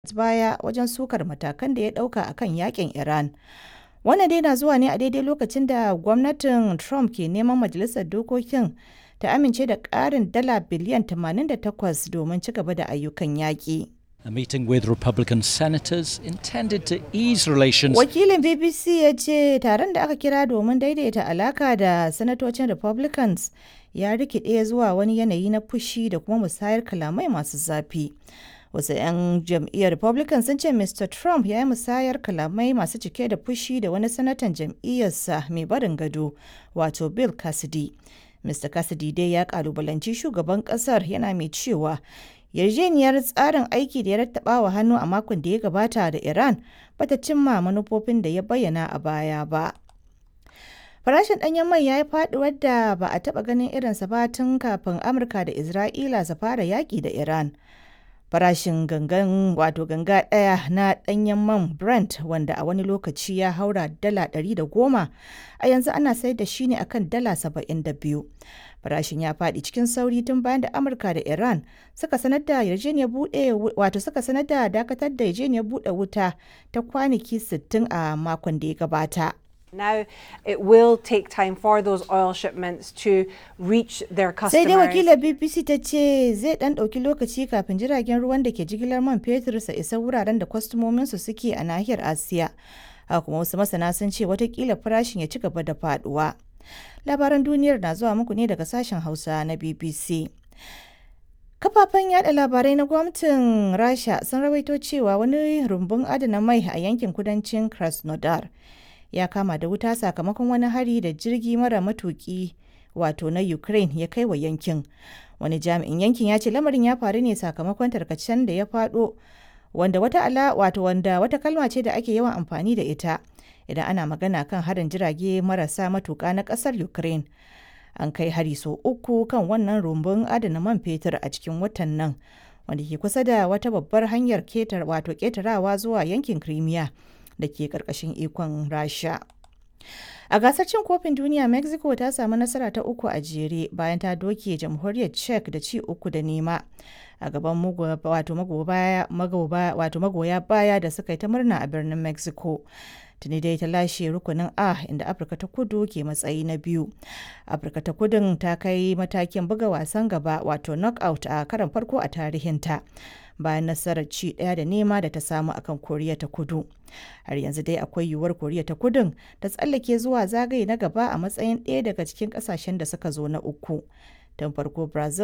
baya wajen sukar matakan da ya ɗauka a kan yakin Iran. Wannan dai na zuwa ne a daidai lokacin da gwamnatin Trump ke neman Majalisar Dokokin ta amince da ƙarin dala biliyan 88 domin ci gaba da ayyukan yaƙi. A meeting with Republican senators intended to ease relations. Wakilin BBC ya ce taron da aka kira domin daidaita alaka da sanatocin Republicans ya rikide zuwa wani yanayi na fushi da kuma musayar kalamai masu zafi. Wasu 'yan jam'iyyar Republican sun ce Mr. Trump ya yi musayar kalamai masu cike da fushi da wani sanatan jam'iyyarsa mai barin gado, wato Bill Cassidy. Mr. Cassidy dai ya kalubalanci shugaban kasar yana mai cewa yarjejeniyar tsarin aiki da ya rattaba wa hannu a makon da ya gabata da Iran bata cimma manufofin da ya bayyana a baya ba. Farashin ɗanyen mai ya yi faɗuwar da ba a taɓa ganin irinsa ba tun kafin Amurka da Isra'ila su fara yaƙi da Iran. Farashin gangan wato ganga ɗaya na ɗanyen man Brent wanda a wani lokaci ya haura dala ɗari da goma a yanzu ana sayar da shi ne akan dala saba'in da biyu. Farashin ya faɗi cikin sauri tun bayan da Amurka da Iran suka sanar da yarjejeniyar buɗe wato suka sanar da dakatar da yarjejeniyar buɗe wuta ta kwanaki 60 a makon da ya gabata. Now it will take time for those oil shipments to reach their Sai dai customers. wakilar BBC ta ce zai ɗan ɗauki lokaci kafin jiragen ruwan da ke jigilar man fetur su isa wuraren da kwastomominsu suke a nahiyar Asiya. Haka kuma wasu masana sun ce watakila farashin ya ci gaba da faduwa. Labaran duniyar na zuwa muku ne daga sashen Hausa na BBC. Kafafen yada labarai na gwamnatin Rasha sun rawaito cewa wani rumbun adana mai a yankin kudancin Krasnodar ya kama da wuta sakamakon wani hari da jirgi mara matuki wato na Ukraine ya kai wa yankin. Wani jami'in yankin ya ce lamarin ya faru ne sakamakon tarkacen da ya faɗo wanda wata ala wato wanda wata kalma ce da ake yawan amfani da ita idan ana magana kan harin jirage marasa matuka na ƙasar Ukraine. An kai hari sau uku kan wannan rumbun adana man fetur a cikin watan nan wanda ke kusa da wata babbar hanyar ketar wato ketarawa zuwa yankin Crimea da ke ƙarƙashin ikon Rasha. A gasar cin kofin duniya Mexico ta samu nasara ta uku a jere bayan ta doke jamhuriyar Czech da ci uku da nema a gaban wato magoya baya da suka yi ta murna a birnin Mexico. Tuni dai ta lashe rukunin A inda Afirka ta kudu ke matsayi na biyu. Afirka ta kudun ta kai matakin buga wasan gaba wato knockout a karon farko a tarihinta. bayan nasarar ci ɗaya da nema da ta samu akan koriya ta kudu har yanzu dai akwai yiwuwar koriya ta kudun ta tsallake zuwa zagaye na gaba a matsayin ɗaya daga cikin ƙasashen da suka zo na uku tun farko brazil